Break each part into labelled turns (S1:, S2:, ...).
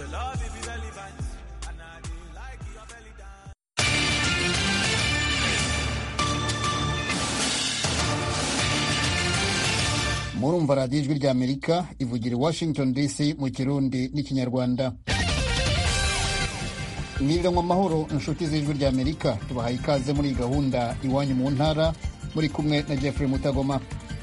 S1: your love it be relevant. And I do like your belly dance.
S2: murumva radiyo ijwi ry'amerika ivugira i washington dc mu kirundi n'ikinyarwanda mwiriranwa amahoro inshuti z'ijwi ry'amerika tubahaye ikaze muri iyi gahunda iwanyu mu ntara muri kumwe na jeffrey mutagoma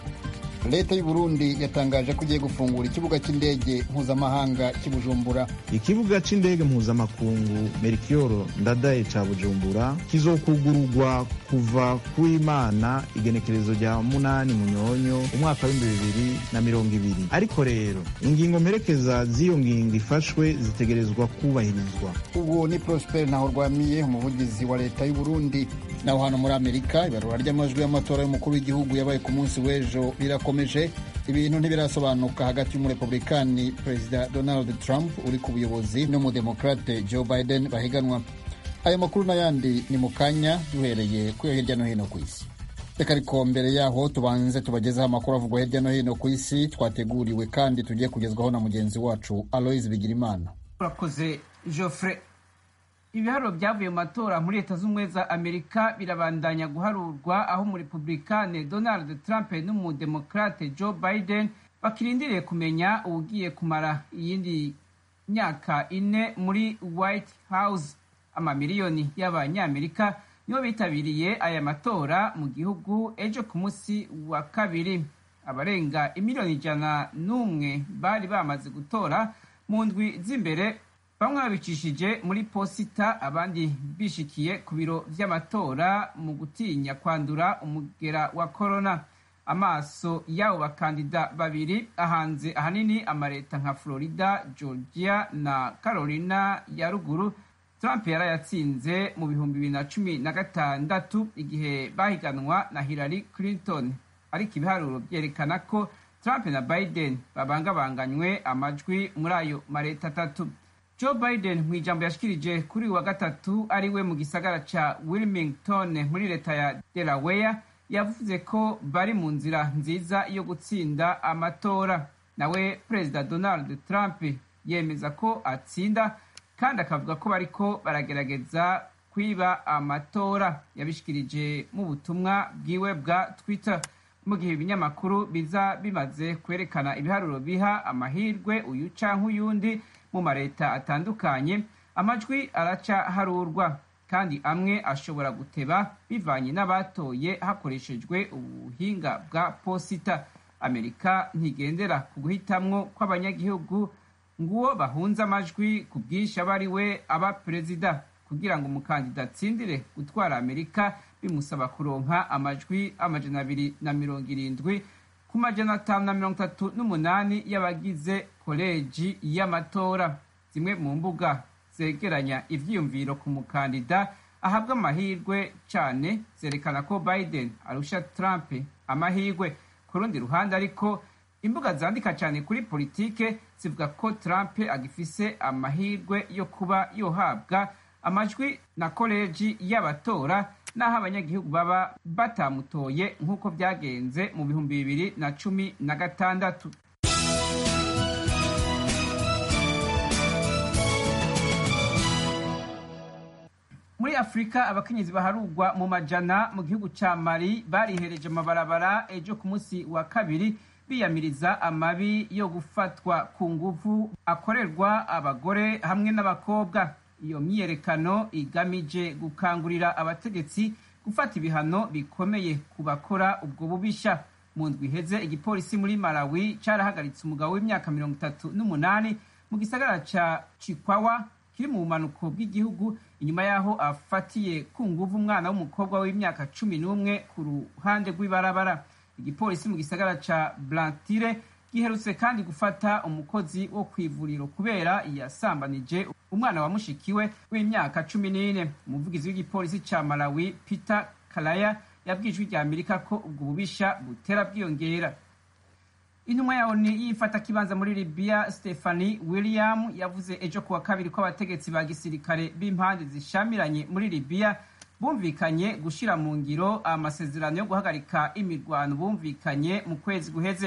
S2: leta y'u burundi yatangaje ko igiye gufungura ikibuga cy'indege mpuzamahanga cy'i bujumbura
S3: ikibuga c'indege mpuzamakungu merikiyoro ndadaye ca bujumbura kizokugururwa kuva kuimana igenekerezo rya munani munyonyo umwaka w'ibihumbi bibiri na mirongo ibiri ariko rero ingingo mperekeza z'iyo ngingo ifashwe zitegerezwa kubahirizwa
S2: ubwo ni prosper ntaho rwamiye umuvugizi wa leta y'u burundi naho hano muri amerika ibarura ry'amajwi y'amatora y'umukuru w'igihugu yabaye ku munsi w'ejo rirakomeje ibintu ntibirasobanuka hagati y'umurepublikani perezida donald trump uri ku buyobozi n'umudemokrate joe biden bahiganwa aya makuru n'ayandi ni mu kanya duhereye kuyo hirya no hino ku isi reka ariko mbere yaho tubanze tubagezeho amakuru avugwa hirya no hino ku isi twateguriwe kandi tugiye kugezwaho na mugenzi wacu aloise bigirimana
S4: urakoze geoffrey ibiharuro byavuye mu matora muri leta z'ubumwe za amerika birabandanya guharurwa aho umurepublikane donald trump n'umudemokrate joe biden bakirindiriye kumenya uwugiye kumara iyindi myaka ine muri white house amamiliyoni y'abanyamerika nibo bitabiriye aya matora mu gihugu ejo ku munsi wa kabiri abarenga imiliyoni ijana n'umwe bari bamaze gutora mu ndwi z'imbere bamwe babicishije muri posita abandi bishikiye ku biro vy'amatora mu gutinya kwandura umugera wa korona amaso y'abo bakandida babiri ahanze ahanini amaleta nka florida georgia na carolina ya ruguru trump yarayatsinze mu bihumbi bibiri na cumi na gatandatu igihe bahiganwa na hillary clinton ariko ibiharuro vyerekana ko trump na biden babangabanganywe amajwi muri ayo maleta atatu joe biden mu ijambo yashikirije kuri uyu wa gatatu ari we mu gisagara ca wilmington muri leta ya delaware yavuze ko bari mu nzira nziza yo gutsinda amatora nawe perezida donald trump yemeza ko atsinda kandi akavuga ko bariko baragerageza kwiba amatora yabishikirije mu butumwa bwiwe bwa twitter mu gihe ibinyamakuru biza bimaze kwerekana ibiharuro biha amahirwe uyu canke uyundi mu mareta atandukanye amajwi araca harurwa kandi amwe ashobora guteba bivanye n'abatoye hakoreshejwe ubuhinga bwa posita amerika ntigendera ku guhitamwo kw'abanyagihugu nguwo bahunze amajwi ku bwinshi aba ari we aba perezida kugira ngo umukandida atsindire gutwara amerika bimusaba kuronka amajwi amajana abiri na mirongo irindwi ku majana atanu na mirongo itatu n'umunani y'abagize koleji y'amatora zimwe mu mbuga zegeranya ivyiyumviro ku mukandida ahabwa amahirwe cane zerekana ko biden arusha trump amahirwe ku rundi ruhande ariko imbuga zandika cyane kuri politike zivuga ko trump agifise amahirwe yo kuba yohabwa amajwi na koleji y'abatora n'aho abanyagihugu baba batamutoye nk'uko byagenze mu bihumbi bibiri na cumi na gatandatu muri afurika abakenyezi baharugwa mu majana mu gihugu ca mali barihereje amabarabara ejo ku munsi wa kabiri biyamiriza amabi yo gufatwa ku nguvu akorerwa abagore hamwe n'abakobwa iyo myiyerekano igamije gukangurira abategetsi gufata ibihano bikomeye ku bakora ubwo bubisha mu ndwi iheze igipolisi muri malawi carahagaritse umugabo w'imyaka mirongo itatu n'umunani mu gisagara ca chikwawa kiri mu bumanuko bw'igihugu inyuma y'aho afatiye ku nguvu umwana w'umukobwa w'imyaka cumi n'umwe ku ruhande rw'ibarabara igipolisi mu gisagara ca blantire giherutse kandi gufata umukozi wo ku ivuriro kubera yasambanije umwana wa mushikiwe w'imyaka cumi n'ine umuvugizi w'igipolisi ca malawi peter kalaya yabwiye ijwi rya amerika ko ubwo bubisha butera bwiyongera intumwa ya oni y'ifata kibanza muri libya stephanie william yavuze ejo kuwa kabiri ko abategetsi ba gisirikare b'impande zishamiranye muri libya bumvikanye gushira mu ngiro amasezerano yo guhagarika imirwano bumvikanye mu kwezi guheze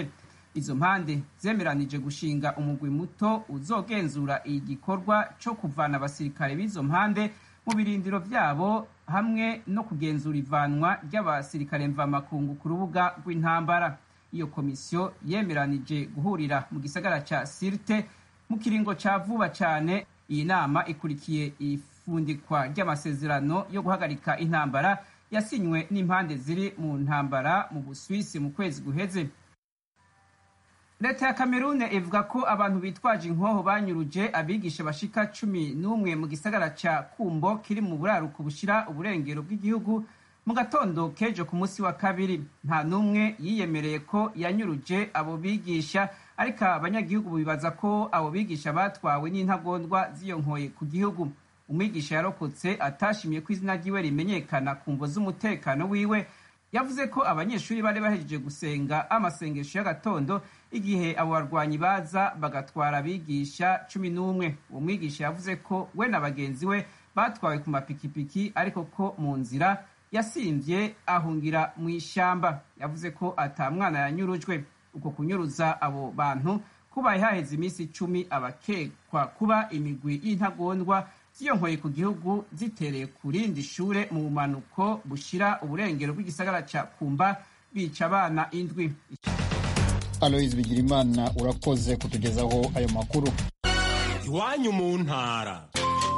S4: izo mpande zemeranije gushinga umugwi muto uzogenzura igikorwa co kuvana abasirikare b'izo mpande mu birindiro vyabo hamwe no kugenzura ivanwa ry'abasirikare mvamakungu ku rubuga rw'intambara iyo komisiyo yemeranije guhurira mu gisagara ca sirte mu kiringo ca vuba cane iyi nama ikurikiye ifundikwa ry'amasezerano yo guhagarika intambara yasinywe n'impande ziri mu ntambara mu buswisi mu kwezi guheze leta ya kamerune ivuga ko abantu bitwaje inkoho banyuruje abigisha bashika cumi n'umwe mu gisagara ca kumbo kiri mu buraruko bushira uburengero bw'igihugu mu gatondo k'ejo ku munsi wa kabiri nta n'umwe yiyemereye ko yanyuruje abo bigisha ariko abanyagihugu bibaza ko abo bigisha batwawe n'intagondwa ziyonkoye ku gihugu umwigisha yarokotse atashimiye ko izina ryiwe rimenyekana ku mvo z'umutekano wiwe yavuze ko abanyeshuri bari bahejeje gusenga amasengesho y'agatondo igihe abo barwanyi baza bagatwara abigisha cumi n'umwe uwo mwigisha yavuze ko we na bagenzi we batwawe ku mapikipiki ariko ko mu nzira yasimvye ahungira mu ishamba yavuze ko ata mwana yanyurujwe uko kunyuruza abo bantu kubaye haheze iminsi icumi abakekwa kuba imigwi y'intagondwa ziyonkoye ku gihugu zitereye ku rindi shure mu bumanuko bushira uburengero bw'igisagara ca kumba bica abana indwi
S2: aloyizi bigirimana urakoze kutugezaho ayo makuru
S1: iwanyu mu ntara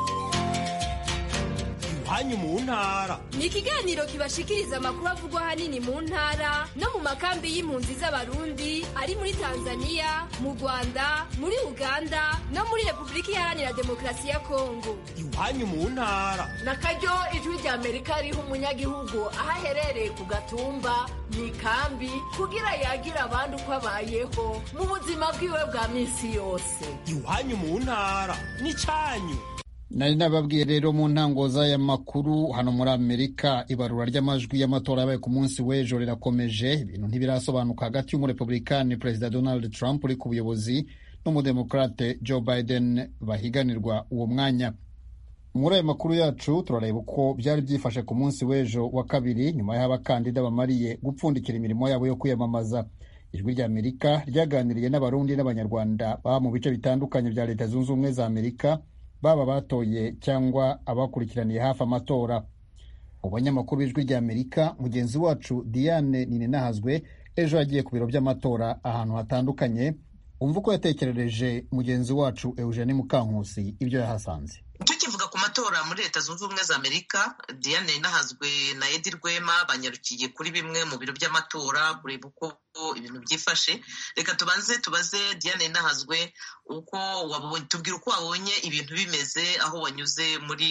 S1: iwanyu mu ntara
S5: ni ikiganiro kibashikiriza amakuru avugwa ahanini mu ntara no mu makambi y'impunzi z'abarundi ari muri tanzania mu rwanda muri uganda no muri repubulika iharanira demokarasi ya kongo
S1: iwanyu mu ntara
S6: na karyo ijwi rya amerika riha umunyagihugu aho aherereye ku gatumba mu ikambi kugira yagira abandi uko abayeho mu buzima bwiwe bwa minsi yose
S1: iwanyu mu ntara n'icanyu
S2: nari nababwiye rero mu ntango z'aya makuru hano muri amerika ibarura ry'amajwi y'amatora yabaye ku munsi w'ejo rirakomeje ibintu ntibirasobanuka hagati y'umurepublikani perezida donald trump uri ku buyobozi n'umudemokrate joe biden bahiganirwa uwo mwanya muri ayo makuru yacu turareba uko byari byifashe ku munsi w'ejo wa kabiri nyuma y'aho abakandida bamariye gupfundikira imirimo yabo yo kwiyamamaza ijwi rya amerika ryaganiriye n'abarundi n'abanyarwanda baba mu bice bitandukanye bya leta zunze ubumwe za amerika baba batoye cyangwa abakurikiraniye hafi amatora mu banyamakuru b'ijwi rya amerika mugenzi wacu diane ninenahazwe ejo yagiye ku biro by'amatora ahantu hatandukanye umva uko yatekerereje mugenzi wacu eugene mukankusi ibyo yahasanze
S7: tukivuga ku matora muri leta zunze ubumwe za amerika diane nahazwe na edi rwema banyarukiye kuri bimwe mu biro by'amatora kureba uko ibintu byifashe reka tubanze tubaze diane nahazwe uko tubwira uko wabonye ibintu bimeze aho wanyuze muri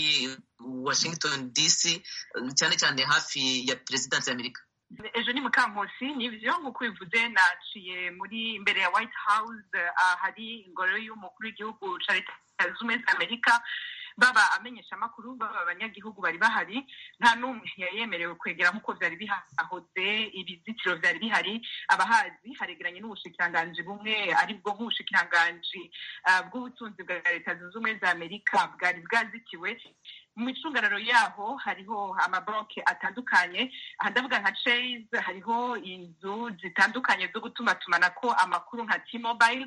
S7: washington dc cyane cyane hafi ya perezidansi ya amerika
S8: ejo ni mukankusi nibyo nk'uko bivuze naciye muri imbere ya white house ahari ingoro y'umukuru w'igihugu cya leta zunze ubumwe za amerika baba amenyesha amakuru baba abanyagihugu bari bahari nta n'umwe yari yemerewe kwegera nk'uko byari bihahoze ibizitiro byari bihari abahazi haregeranye n'ubushikiranganji bumwe aribwo nk'ubushikiranganji bw'ubutunzi bwa leta zunze ubumwe za amerika bwari bwazitiwe mu micungararo yaho hariho amabanki atandukanye aha ndavuga nka chase hariho inzu zitandukanye zo gutumatumanako amakuru nka t-mobile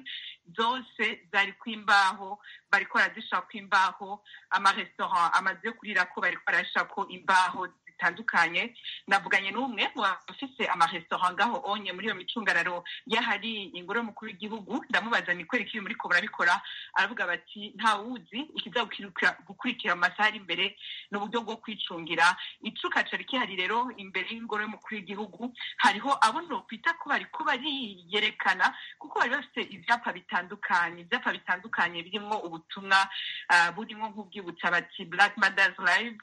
S8: zose zari kwimbaho bariko barazishaka kwimbaho amarestaurant amazu yo kurirako bariko barashako imbaho zitandukanye navuganye n'umwe mu bafise amarestaurant ngaho onye muri iyo micungararo y'ahari ingoro y'umukuru w'igihugu ndamubaza ni kwereka iyo muriko murabikora aravuga bati nta wuzi ikiza gukurikira mu masaha ari imbere ni uburyo bwo kwicungira icuka cari kihari rero imbere y'ingoro y'umukuru w'igihugu hariho abo nokwita ko bariko bariyerekana kuko bari bafite ivyapa bitandukanye ivyapa bitandukanye birimwo ubutumwa burimwo nk'ubwibutsa bati black mothers live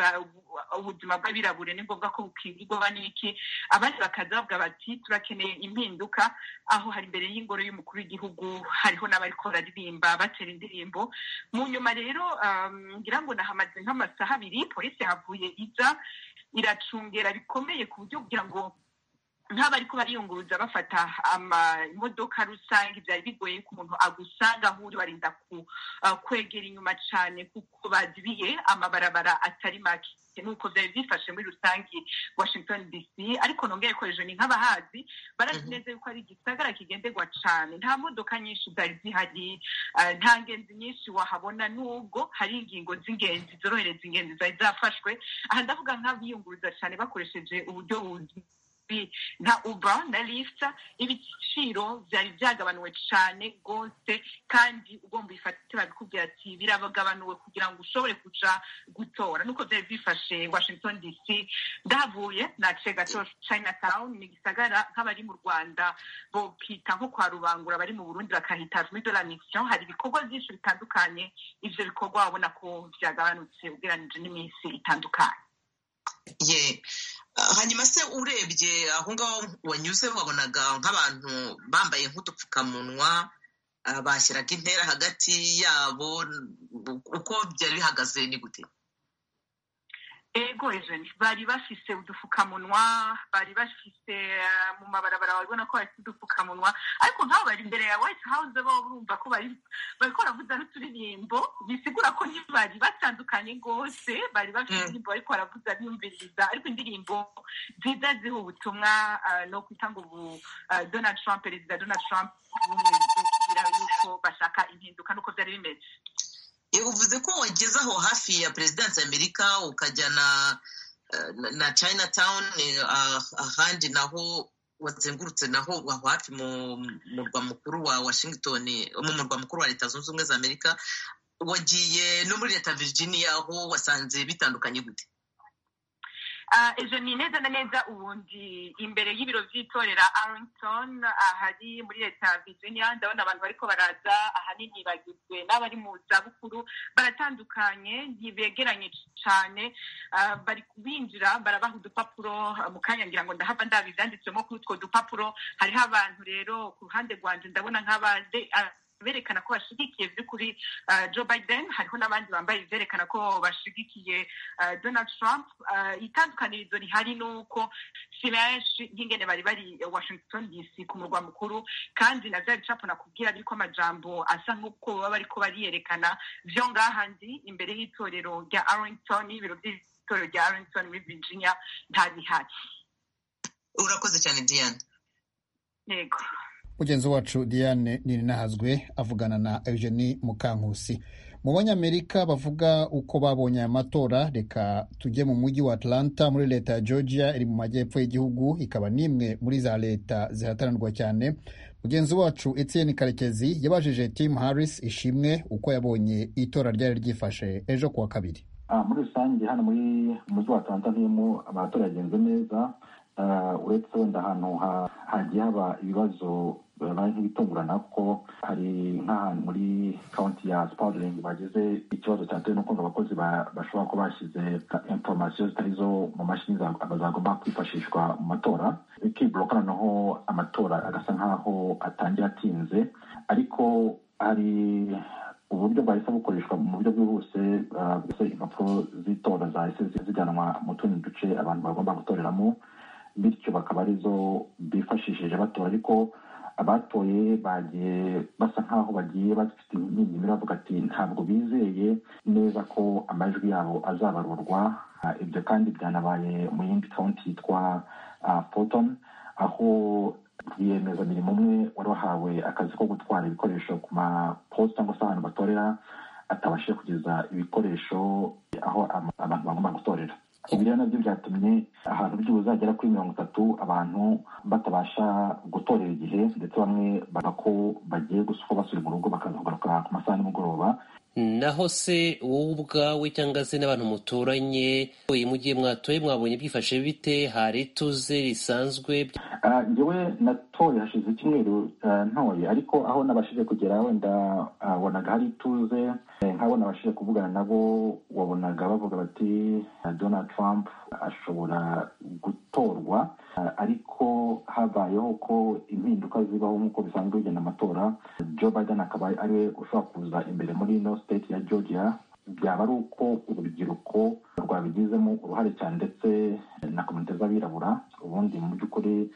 S8: ubuzima bw'abirabure ni ngombwa ko bukingirwa n'iki abandi bakaza bavuga bati turakeneye impinduka aho hari imbere y'ingoro y'umukuru w'igihugu hariho n'abariko bararirimba batera indirimbo mu nyuma rero ngira ngo nahamaze nk'amasaha abiri polisi yahavuye iza iracungera bikomeye ku buryo kugira ngo nk'abariko bariyunguruza bafata amamodoka rusange byari bigoye ko umuntu agusanga aho uri barinda ku, uh, kwegera inyuma cane kuko bazibiye amabarabara atari make nuko byari byifashe muri rusange washington dc ariko nongeye ko ejo ni nk'abahazi barazi neza yuko ari igisagara kigenderwa cane nta modoka nyinshi zari zihari uh, nta ngenzi nyinshi wahabona nubwo hari ingingo z'ingenzi zorohereza ingenzi zari zafashwe aha ndavuga nk'abiyunguruza cane bakoresheje uburyo buzwi nka uber na lift ibiciro byari byagabanuwe cyane rwose kandi ugomba uyifate babikubwira ati biragabanuwe kugira ngo ushobore kuja gutora nuko byari byifashe washington dc ndahavuye naciye gato chinatown ni igisagara nk'abari mu rwanda bokita nko kwa rubangura abari mu burundi bakahita muri de la mission hari ibikorwa byinshi bitandukanye ivyo bikorwa wabona ko byagabanutse ugereranije n'iminsi itandukanye
S7: ye Ah, hanyuma se urebye aho ngaho wanyuze wabonaga nk'abantu bambaye nk'udupfukamunwa ah, bashyiraga intera hagati yabo uko byari bihagaze ni gute
S8: ego ejeni bari bafise udufukamunwa bari bafise eh, mu mabarabara babona ko bafite udupfukamunwa ariko nk'abo bari imbere ya white house bo urumva ko bari bariko baravuza n'uturirimbo bisigura ko ntibari batandukanye rwose bari bafite
S7: Mm.
S8: indirimbo bariko baravuza biyumviriza ariko indirimbo nziza ziha ubutumwa ah, no kwita ngo ubu ah, donald trump perezida donald trump bumwibwira yuko bashaka impinduka nuko byari bimeze
S7: Eh, uvuze ko wageze aho hafi ya perezidansi y'amerika ukajya na eh, na- na chinatown eh, ah, ahandi naho wazengurutse naho aho hafi mu murwa mukuru wa washington mu murwa mukuru wa leta zunze ubumwe za amerika wagiye no muri leta virginia aho wasanze bitandukanye gute
S8: Ah, ejo ni neza na neza ubundi imbere y'ibiro by'itorera arlington ahari muri leta ya virginia ndabona abantu bariko baraza ahanini bagizwe n'abari mu zabukuru baratandukanye ntibegeranye cane Ah, bari binjira barabaha udupapuro ah, mu kanya ngira ngo ndahava ndabi ivyanditswemo kuri utwo dupapuro hariho abantu rero ku ruhande rwanje ndabona nk'abade ah, berekana ko bashigikiye by'ukuri uh, Joe Biden hariho n'abandi bambaye ivyerekana ko bashigikiye uh, Donald Trump uh, itandukanirizo rihari nuko si benshi nk'ingene bari bari Washington DC ku murwa mukuru kandi na vya bicapo nakubwira biriko amajambo asa nk'uko baba bariko bariyerekana vyo ngaha ndi imbere y'itorero rya Arlington ibiro by'itorero rya Arlington muri Virginia nta bihari
S7: urakoze cyane diane
S8: yego
S2: mugenzi wacu diane nirinahazwe avugana na eugenie mukankusi mu banyamerika bavuga uko babonye aya matora reka tujye mu mujyi wa atlanta muri leta ya georgia iri mu majyepfo y'igihugu ikaba n'imwe muri za leta zihatanirwa cyane mugenzi wacu etienne karekezi yabajije tim harris ishimwe uko yabonye itora ryari ryifashe ejo kuwa kabiri
S9: Ah, muri rusange hano muri umujyi wa atlanta ntiyemo amatora yagenze neza Ah, uretse wenda ahantu ha- hagiye haba ibibazo bibaye nk'ibitungurana kuko hari nk'ahantu muri kaunti ya spalding bagize ikibazo cyatewe n'uko ngo abakozi ba- bashobora kuba bashyize informasiyo zitari zo mu mashini za- zagomba kwifashishwa mu matora bikibloka noneho amatora agasa nk'aho atangira atinze ariko hari uburyo bwahise bukoreshwa mu buryo bwihuse ah, mbese impapuro z'itora zahise zijyanwa mu tundi duce abantu bagomba gutoreramo bityo bakaba arizo bifashishije batora ariko abatoye bagiye basa nk'aho bagiye bafite imyinyimiro bavuga ati ntabwo bizeye neza ko amajwi yabo azabarurwa Ah, ibyo kandi byanabaye mu yindi kaunti yitwa ah, Fulton aho rwiyemezamirimo umwe wari wahawe akazi ko gutwara ibikoresho ku maposita cyangwa se ahantu batorera atabashije kugeza ibikoresho aho ama- abantu bagomba gutorera ibi rero nabyo byatumye ahantu by'ubu zagera kuri mirongo itatu abantu batabasha gutorera igihe ndetse bamwe bavuga ko bagiye gusuka basubira mu rugo bakaza kugaruka ku masaha nimugoroba
S10: naho se wowe ubwawe cyangwa se n'abantu muturanye mu gihe mwatoye mwabonye byifashe bite hari ituze risanzwe
S9: Ah, njyewe natoye hashize icyumweru ah, ntoye ariko aho nabashije kugera wenda ah, wabonaga hari ituze Eh, nk'abo nabashije kuvugana nabo wabonaga bavuga bati ah, donald trump ashobora gutorwa Ah, ariko habayeho ko impinduka zibaho nk'uko bisanzwe bigenda amatora joe biden akaba ari we ushobora kuza imbere muri ino state ya georgia byaba ari uko urubyiruko rwabigizemo uruhare cyane ndetse na komite z'abirabura ubundi mu by'ukuri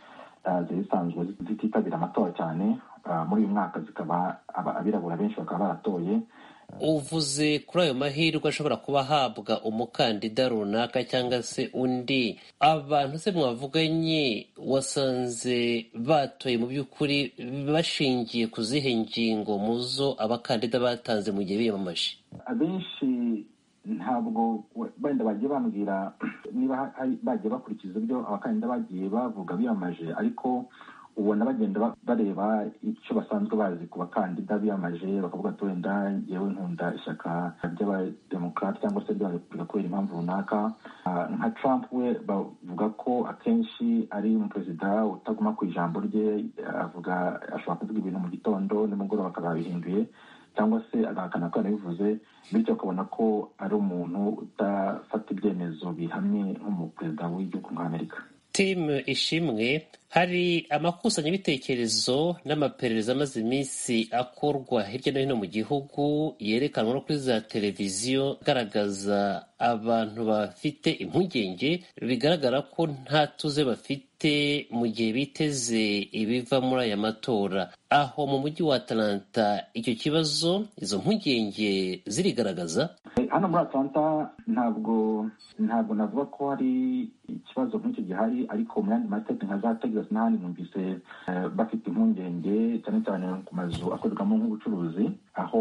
S9: zari zisanzwe zititabira amatora cyane muri uyu mwaka zikaba abirabura benshi bakaba baratoye
S10: uvuze kuri ayo mahirwe ashobora kuba ahabwa umukandida runaka cyangwa se undi abantu se mwavuganye wasanze batoye mu by'ukuri bashingiye ku zihe ngingo mu zo abakandida batanze mu gihe biyamamaje
S9: abenshi ntabwo wenda bagiye bambwira niba bagiye bakurikiza ibyo abakandida bagiye bavuga biyamaje ariko ubona bagenda bareba icyo basanzwe bazi ku bakandida biyamaje bakavuga ati wenda yewe nkunda ishyaka ry'abademokarate cyangwa se ry'abarepubulika kubera impamvu runaka nka trump we bavuga ko akenshi ari umuperezida utaguma ku ijambo rye avuga ashobora kuvuga ibintu mu gitondo nimugoroba akaba yabihinduye cyangwa se agahakana ko yanabivuze bityo ukabona ko ari umuntu udafata ibyemezo bihamye nk'umuperezida w'igihugu nk'amerika
S10: timu ishimwe hari amakusanyabitekerezo n'amaperereza amaze iminsi akorwa hirya no hino mu gihugu yerekanwa no kuri za televiziyo agaragaza abantu bafite impungenge bigaragara ko nta tuze bafite mu gihe biteze ibiva muri aya matora aho mu mujyi wa atalanta icyo kibazo izo mpungenge zirigaragaza
S9: hano muri atalanta ntabwo ntabwo navuga ko hari ikibazo nk'icyo gihari ariko mu yandi masiteti nka za texas n'ahandi numvise bafite impungenge cyane cyane ku mazu akorerwamo nk'ubucuruzi aho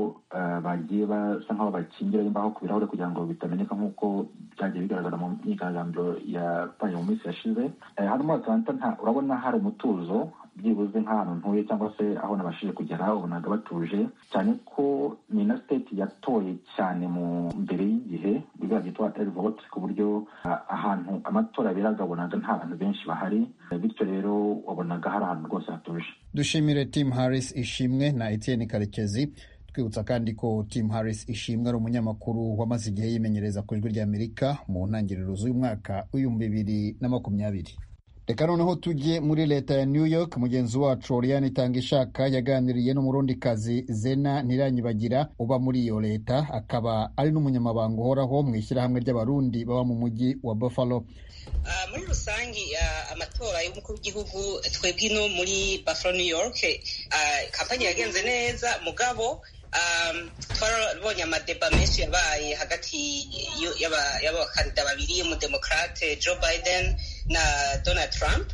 S9: bagiye basa nk'aho bakingira imbaho ku birahure kugira ngo bitameneka nk'uko byagiye bigaragara mu myigaragambyo yabaye mu minsi yashize hano muri atalanta urabona hari umutuzo byibuze nk'ahantu ntuye cyangwa se aho nabashije kugera ubonaga batuje cyane ko ni na siteti yatoye cyane mu mbere y'igihe biriya byitwa eri vote ku buryo ahantu amatora aberaga wabonaga nta bantu benshi bahari bityo rero wabonaga hari ahantu rwose hatuje
S2: dushimire tim harris ishimwe na etienne karekezi twibutsa kandi ko tim harris ishimwe ari umunyamakuru wamaze igihe yimenyereza ku ijwi ry'amerika mu ntangiriro z'uyu mwaka w'ibihumbi bibiri na makumyabiri reka noneho tujye muri leta ya new york mugenzi wacu oriane itanga ishaka yaganiriye n'umurundikazi zena ntiranyibagira uba muri iyo leta akaba ari n'umunyamabanga uhoraho mu ishyirahamwe ry'abarundi baba mu mujyi wa buffalo
S11: muri rusange amatora y'umukuru w'igihugu twebwe ino muri buffalo new york kampani yagenze neza mugabo twarabonye amadeba menshi yabaye hagati y'abakandida babiri umudemokrate joe biden na donald trump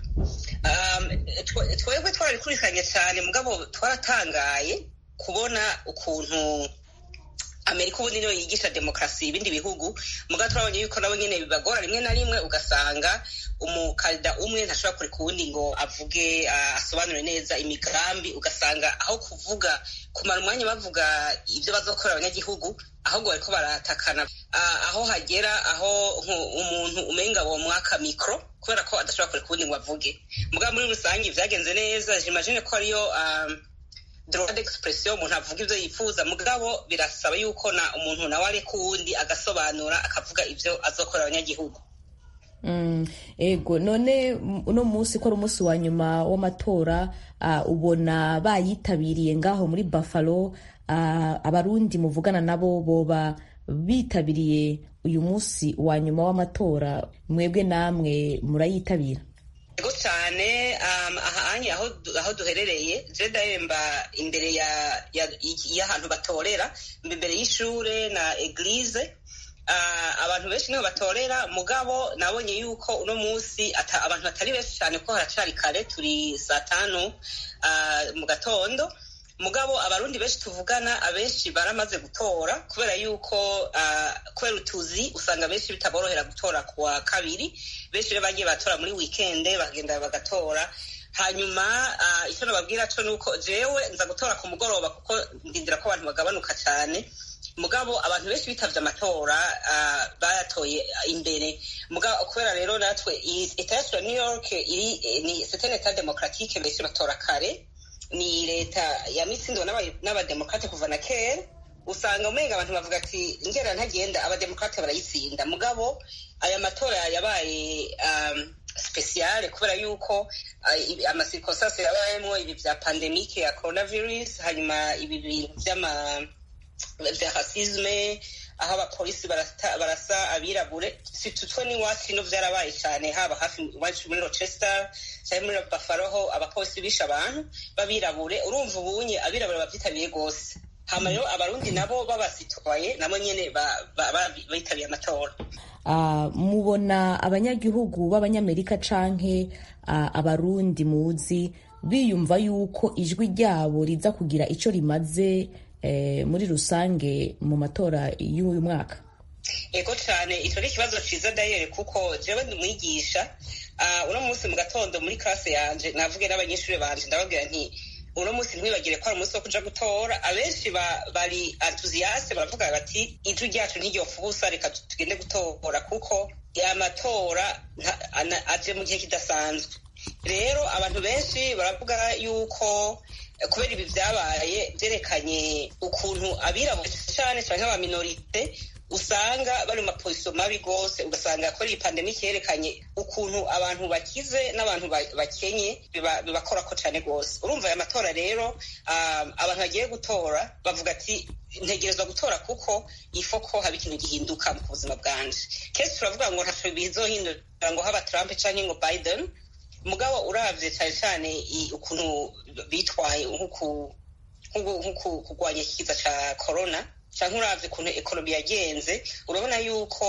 S11: twebwe twarabikurikiranye cyane mugabo twaratangaye kubona ukuntu amerika ubundi niyo yigisha demokarasi ibindi bihugu mugabo turabonye yuko nabo nyine bibagora rimwe na rimwe ugasanga umukandida umwe ntashobora kureka uwundi ngo avuge asobanure neza imigambi ugasanga aho kuvuga kumara umwanya bavuga ibyo bazakorera abanyagihugu ahubwo bariko baratakana aho hagera aho umuntu umenga wo mwaka mikoro kubera ko adashobora kureka uwundi ngo avuge mugabo muri rusange byagenze neza jimagine ko ariyo droit d'expression umuntu avuga ibyo yifuza mugabo birasaba yuko na umuntu nawe areka uwundi agasobanura akavuga ibyo azokorera abanyagihugu
S12: ego none uno munsi ko ari umunsi wa nyuma w'amatora ubona bayitabiriye ngaho muri buffalo abarundi muvugana nabo boba bitabiriye uyu munsi wa nyuma w'amatora mwebwe namwe murayitabira
S11: ego cyane ahanye aho duherereye jedahemba imbere y'ahantu batorera imbere y'ishure na eglise abantu benshi niho batorera mugabo nabonye yuko uno munsi abantu batari benshi cyane ko haracari kare turi saa tanu mu gatondo mugabo abarundi benshi tuvugana abenshi baramaze gutora kubera yuko kubera utuzi usanga benshi bitaborohera gutora ku wa kabiri benshi rero bagiye batora muri wikende bagenda bagatora hanyuma icyo nababwira cyo ni uko jewe nza gutora ku mugoroba kuko ndindira ko abantu bagabanuka cyane mugabo abantu benshi bitavye amatora bayatoye imbere mugabo kubera rero natwe leta yacu ya new york iri ni c'est un état démocratique benshi batora kare ni leta yamitsindiwe n'abademokrate kuva na kera usanga umenga abantu bavuga ati ngera ntagenda abademokrate barayitsinda mugabo aya matora yabaye um, spesiale kubera yuko uh, amasirikosasi yabayemo ibi vya pandemike ya coronavirus hanyuma ibi bintu vy'ama vya rasisme aho abapolisi barasa abirabure si tutwe n'iwacu ino vyarabaye cyane haba hafi iwacu muri rochester cyangwa muri buffalo ho abapolisi bishe abantu b'abirabure urumva ubunye abirabure bavyitabiriye rwose hama rero abarundi nabo babasitwaye nabo nyene bitabiriye amatora
S12: mubona abanyagihugu b'abanyamerika canke abarundi muzi biyumva yuko ijwi ryabo riza kugira ico rimaze muri rusange mu matora y'uyu mwaka
S11: ego cyane icyo ni ikibazo cyiza dayere kuko jewe ndi umwigisha uno munsi mu gatondo muri classe yanje navuge n'abanyeshuri banje ndababwira nti uno munsi ntibagire ko ari umunsi wo kuja gutora abenshi bari enthusiaste baravuga bati ijwi ryacu ntiryofa ubusa reka tugende gutora kuko amatora aje mu gihe kidasanzwe rero abantu benshi baravuga yuko kubera ibi byabaye byerekanye ukuntu abirabura cyane cyane nk'abaminorite usanga bari mu maposiso mabi rwose ugasanga ko iyi pandemike yerekanye ukuntu abantu bakize n'abantu bakenye bibakora ko cyane rwose urumva aya matora rero abantu bagiye gutora bavuga ati ntegerezwa gutora kuko ifo ko haba ikintu gihinduka mu buzima bwanje kenshi turavuga ngo ntaco bizohindura ngo haba trump canke ngo biden mugabo uravye cyane cyane ukuntu bitwaye nko kurwanya ikiza ca corona canke uravye ukuntu ekonomi yagenze urabona yuko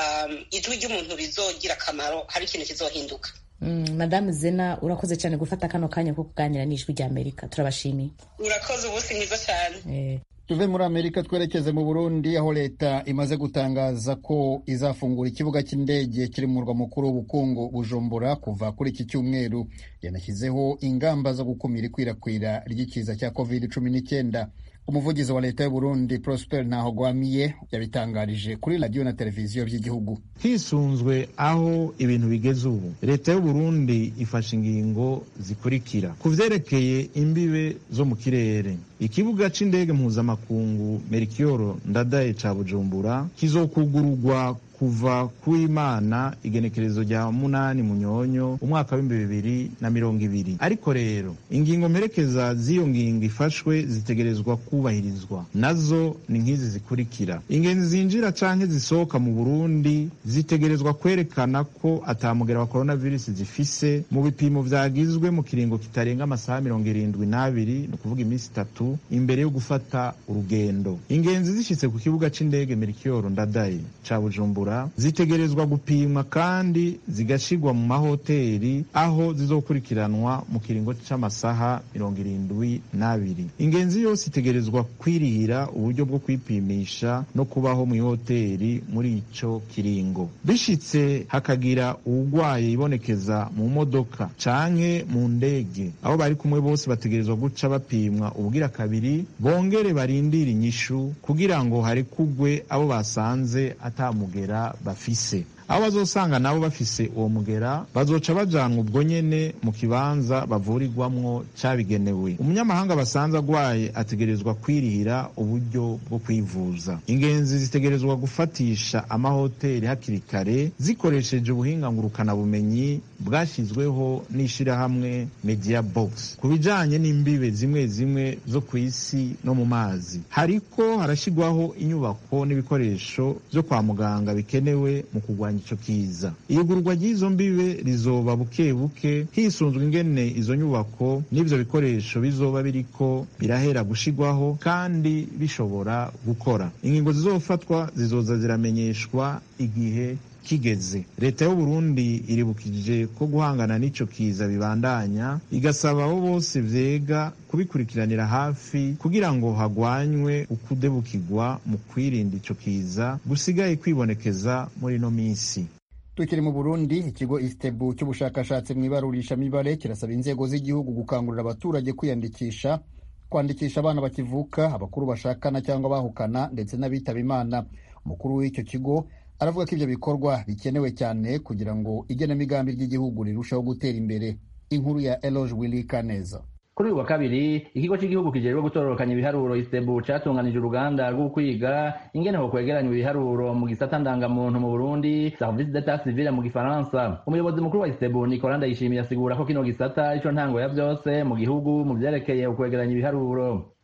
S11: ijwi ry'umuntu rizogira akamaro hari ikintu kizohinduka
S12: madamu zena urakoze cyane gufata kano kanya ko kuganira n'ijwi rya amerika turabashimiye
S11: urakoze ubusi mwiza cyane
S2: tuve muri amerika twerekeze mu burundi aho leta imaze gutangaza ko izafungura ikibuga cy'indege kiri mu murwa mukuru w'ubukungu bujumbura kuva kuri iki cyumweru yanashyizeho ingamba zo gukumira ikwirakwira ry'ikiza cya covid cumi n'icyenda umuvugizi wa leta y'uburundi prosper ntahogwamiye yabitangarije kuri radiyo na televiziyo by'igihugu
S3: hisunzwe aho ibintu bigeze ubu leta y'uburundi ifashe ingingo zikurikira ku vyerekeye imbibe zo mu kirere ikibuga c'indege mpuzamakungu merikiyoro ndadaye ca bujumbura kizokugururwa kuva kuimana igenekerezo rya munani munyonyo umwaka w'ibihumbi bibiri na mirongo ibiri ariko rero ingingo mperekeza z'iyo ngingo ifashwe zitegerezwa kubahirizwa nazo ni nk'izi zikurikira ingenzi zinjira canke zisohoka mu burundi zitegerezwa kwerekana ko atamugera wa coronavirus zifise mu bipimo vyagizwe mu kiringo kitarenga amasaha mirongo irindwi n'abiri ni ukuvuga iminsi itatu imbere yo gufata urugendo ingenzi zishitse ku kibuga c'indege merikiyoro ndadaye ca bujumbura zitegerezwa gupimwa kandi zigashirwa mu mahoteli aho zizokurikiranwa mu kiringo c'amasaha mirongo irindwi n'abiri ingenzi yose itegerezwa kwirihira uburyo bwo kwipimisha no kubaho mu ihoteli muri ico kiringo bishitse hakagira uwugwaye ibonekeza mu modoka canke mu ndege aho bari kumwe bose bategerezwa guca bapimwa ubugira kabiri bongere barindire inyishu kugira ngo harekugwe abo basanze atamugera bafise abo bazosanga nabo bafise uwo mugera bazoca bajanwa ubwo nyene mu kibanza bavurirwamwo cabigenewe umunyamahanga basanze agwaye ategerezwa kwirihira uburyo bwo kwivuza ingenzi zitegerezwa gufatisha amahoteli hakiri kare zikoresheje ubuhinga ngurukanabumenyi bwashyizweho n'ishirahamwe media box ku bijanye n'imbibe zimwe zimwe zo ku isi no mu mazi hariko harashyirwaho inyubako n'ibikoresho vyo kwa muganga bikenewe mu kurwanya ico kiza iyugururwa ry'izo mbibe rizoba buke buke hisunzwe ingene izo nyubako n'ivyo bikoresho bizoba biriko birahera gushigwaho kandi bishobora gukora ingingo zizofatwa zizoza ziramenyeshwa igihe kigeze leta y'uburundi iribukije ko guhangana n'ico kiza bibandanya igasaba abo bose vyega kubikurikiranira hafi kugira ngo hagwanywe ukudebukirwa mu kwirinda ico kiza gusigaye kwibonekeza muri ino minsi
S2: tukiri mu burundi ikigo istebu cy'ubushakashatsi mu ibarurishamibare kirasaba inzego z'igihugu gukangurira abaturage kwiyandikisha kwandikisha abana bakivuka abakuru bashakana cyangwa bahukana ndetse n'abitaba imana umukuru w'icyo kigo aravuga ko ibyo bikorwa bikenewe cyane kugira ngo igenamigambi ry'igihugu rirusheho gutera imbere inkuru ya eloge willy kaneza
S13: kuri uyu wa kabiri ikigo cy'igihugu kijejwe gutororokanya ibiharuro isebu catunganije uruganda rwo kwiga ingene ho kwegeranywa ibiharuro mu gisata ndangamuntu mu burundi service d'etat civile mu gifaransa umuyobozi mukuru wa isebu nicola ndayishimiye asigura ko kino gisata ico ntango ya vyose mu gihugu mu vyerekeye ukwegeranya ibiharuro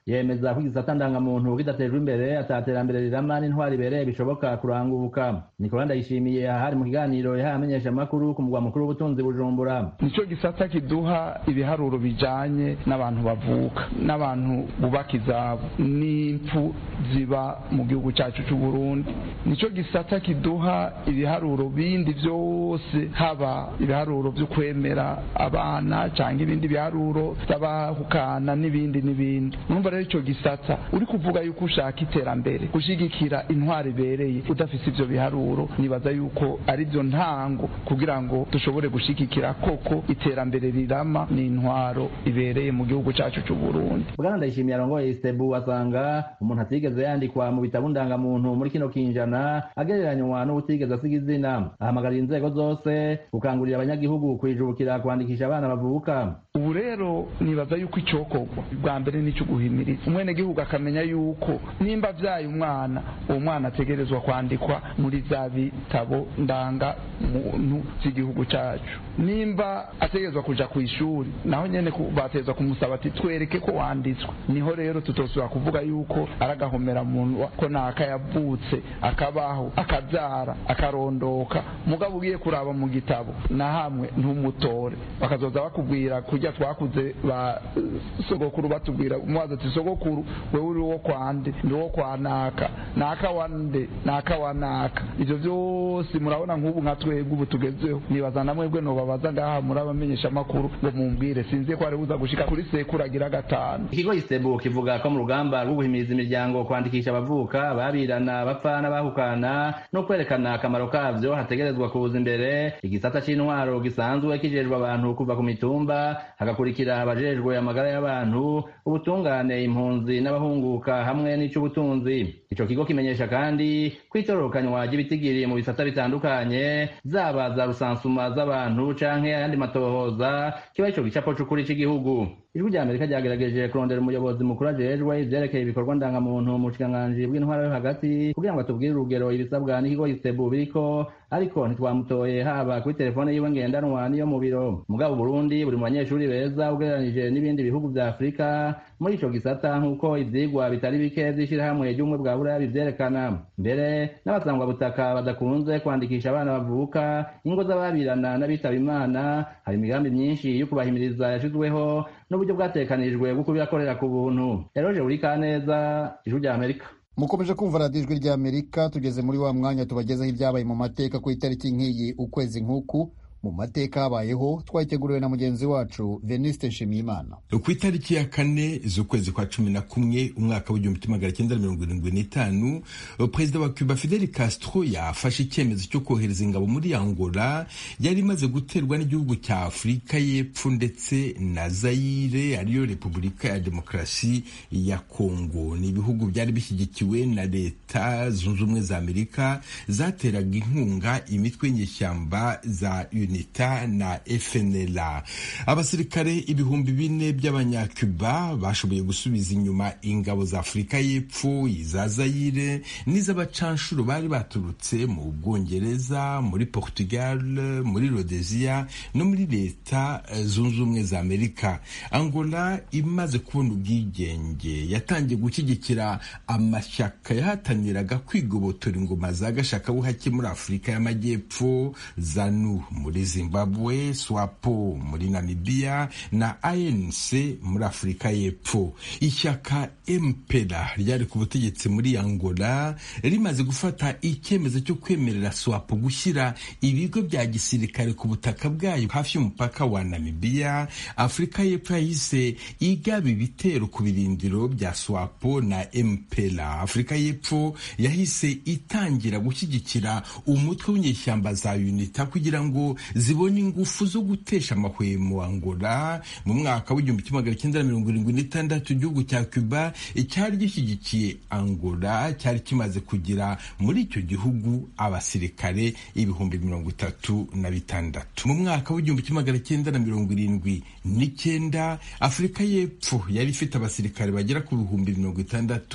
S13: yemeza ko igisata ndangamuntu kidatejwe imbere ataterambere rirama n'intwari ibereye bishoboka kuranguka nicola ndayishimiye ahari mu kiganiro yahaye amenyeshamakuru ku mugwa mukuru w'ubutunzi bujumbura
S14: nicyo gisata kiduha ibiharuro bijanye n'abantu bavuka n'abantu bubaka izabo n'impfu ziba mu gihugu cyacu cy'u Burundi nicyo gisata kiduha ibiharuro bindi byose haba ibiharuro byo kwemera abana cyangwa ibindi biharuro by'abahukana n'ibindi n'ibindi numva rero icyo gisata uri kuvuga yuko ushaka iterambere gushyigikira intwari ibereye udafite ibyo biharuro nibaza yuko ari byo ntango kugira ngo dushobore gushyigikira koko iterambere rirama n'intwaro ibereye mu gihugu cyacu cy'u Burundi
S13: bwana ndayishimiye arongoye istebu asanga umuntu atigeze yandikwa mu bitabo ndangamuntu muri kino kinjana agereranywa n'ubutigeze asiga izina ahamagarira inzego zose gukangurira abanyagihugu kwijubukira kwandikisha abana bavuka
S14: ubu rero nibaza yuko icyokorwa bwa mbere nicyo guhimiriza umwenegihugu akamenya yuko nimba abyaye umwana uwo mwana ategerezwa kwandikwa muri za bitabo ndanga muntu z'igihugu cyacu nimba ategerezwa kuja ku ishuri naho nyene batezwa kumusaba ati twereke ko wanditswe niho rero tutosubira kuvuga yuko aragahomera muntu ko naka yavutse akabaho akabyara akarondoka mugabo ugiye kuraba mu gitabo na hamwe ntumutore bakazoza bakubwira kujya twakuze ba sogokuru batubwira umubaza ati sogokuru wewe uri wo kwande ndi wo kwa naka naka wande naka wa naka ivyo vyose murabona nk'ubu nka twebwe ubu tugezeho nibaza na mwebwe nobabaza ngaha muri abamenyesha amakuru ngo mumbwire sinzi ko ari buza gushika kuri sekuru agira gatanu
S13: ikigo isebu kivuga ko mu rugamba rwo guhimiriza imiryango kwandikisha abavuka babirana bapfa n'abahukana no kwerekana akamaro kavyo hategerezwa kuza imbere igisata c'intwaro gisanzwe kijejwe abantu kuva ku mitumba hagakurikira abajejwe amagara y'abantu ubutungane impunzi n'abahunguka hamwe n'ic'ubutunzi ico kigo kimenyesha kandi ko itororokanywa ry'ibitigiri mu bisata bitandukanye zaba za rusansuma z'abantu canke ayandi matohoza kiba ico gicapo c'ukuri c'igihugu ijwi rya amerika ryagerageje kurondera umuyobozi mukuru ajejwe ivyerekeye ibikorwa ndangamuntu mu bushikiranganji bw'intwara yo hagati kugira ngo atubwire urugero ibisabwa n'ikigo isebu biriko ariko ntitwamutoye haba kuri telefone yiwe ngendanwa n'iyo mu biro mugabo burundi buri mu banyeshuri beza ugereranije n'ibindi bihugu vya afurika muri ico gisata nk'uko ivyigwa bitari bike vy'ishirahamwe ry'ubumwe bwa buraya bivyerekana mbere n'abasangwa butaka badakunze kwandikisha abana bavuka ingo z'ababirana n'abitaba imana hari imigambi myinshi yo kubahimiriza yashizweho n'uburyo bwatekanijwe bwo kubibakorera ku buntu eroje buri kaneza ijwi rya amerika
S2: mukomeje kumva radiyo ijwi rya amerika tugeze muri wa mwanya tubagezaho ibyabaye mu mateka ku itariki nk'iyi ukwezi nk'uku mu mateka habayeho twayiteguriwe na mugenzi wacu veniste nshimiyimana
S15: ku itariki ya kane z'ukwezi kwa cumi na kumwe umwaka w'igihumbi kimwe magana cyenda mirongo irindwi n'itanu perezida wa cuba fidel castro yafashe icyemezo cyo kohereza ingabo muri angola yari imaze guterwa n'igihugu cya afurika y'epfo ndetse na zayire ariyo repubulika ya demokarasi ya kongo ni ibihugu byari bishyigikiwe na leta zunze ubumwe za amerika zateraga inkunga imitwe y'inyeshyamba za unita na FNLA abasirikare ibihumbi bine by'abanyacuba bashoboye gusubiza inyuma ingabo za Afurika y'Epfo iza Zaire n'iz'abacanshuro bari baturutse mu Bwongereza muri Portugal muri Rhodesia no muri leta zunze ubumwe za Amerika Angola imaze kubona ubwigenge yatangiye gushyigikira amashyaka yahataniraga kwigobotora ingoma za gashakabuhake muri Afurika y'Amajyepfo ZANU muri zimbabwe swapo muri namibia na anc muri afurika y'epfo ishyaka empera ryari ku butegetsi muri angola rimaze gufata icyemezo cyo kwemerera swapo gushyira ibigo bya gisirikare ku butaka bwayo hafi y'umupaka wa namibia afurika y'epfo yahise igaba ibitero ku birindiro bya swapo na empera afurika y'epfo yahise itangira gushyigikira umutwe w'inyeshyamba za unita kugira ngo zibona ingufu zo gutesha amahwemo Angola mu mwaka w'igihumbi kimwe magana cyenda mirongo irindwi n'itandatu igihugu cya Cuba cyari gishyigikiye Angola cyari kimaze kugira muri icyo gihugu abasirikare ibihumbi mirongo itatu na bitandatu mu mwaka w'igihumbi kimwe magana cyenda na mirongo irindwi n'icyenda Afurika y'Epfo yari ifite abasirikare bagera ku bihumbi mirongo itandatu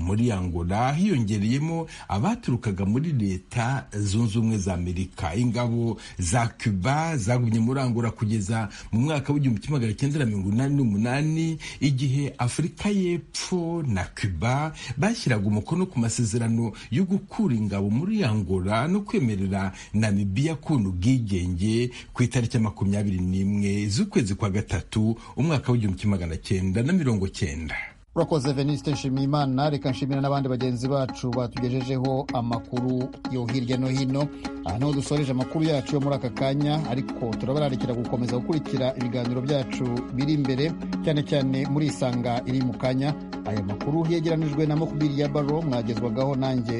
S15: muri angola hiyongereyemo abaturukaga muri leta zunze ubumwe za amerika ingabo za cuba zagumye muri angola kugeza mu mwaka w'igihumbi kimwe magana cyenda na mirongo inani n'umunani igihe afurika y'epfo na cuba bashyiraga umukono ku masezerano yo gukura ingabo muri angola no kwemerera namibiya kubona ubwigenge ku itariki ya makumyabiri n'imwe z'ukwezi kwa gatatu umwaka w'igihumbi kimwe magana cyenda na mirongo cyenda
S2: urakoze veniste nshimiyimana reka nshimira n'abandi bagenzi bacu batugejejeho amakuru yo hirya no hino aha niho dusoreje amakuru yacu yo muri aka kanya ariko turabararikira gukomeza gukurikira ibiganiro byacu biri imbere cyane cyane muri isanga iri mu kanya aya makuru yegeranijwe na mokubiri ya baro mwagezwagaho nanjye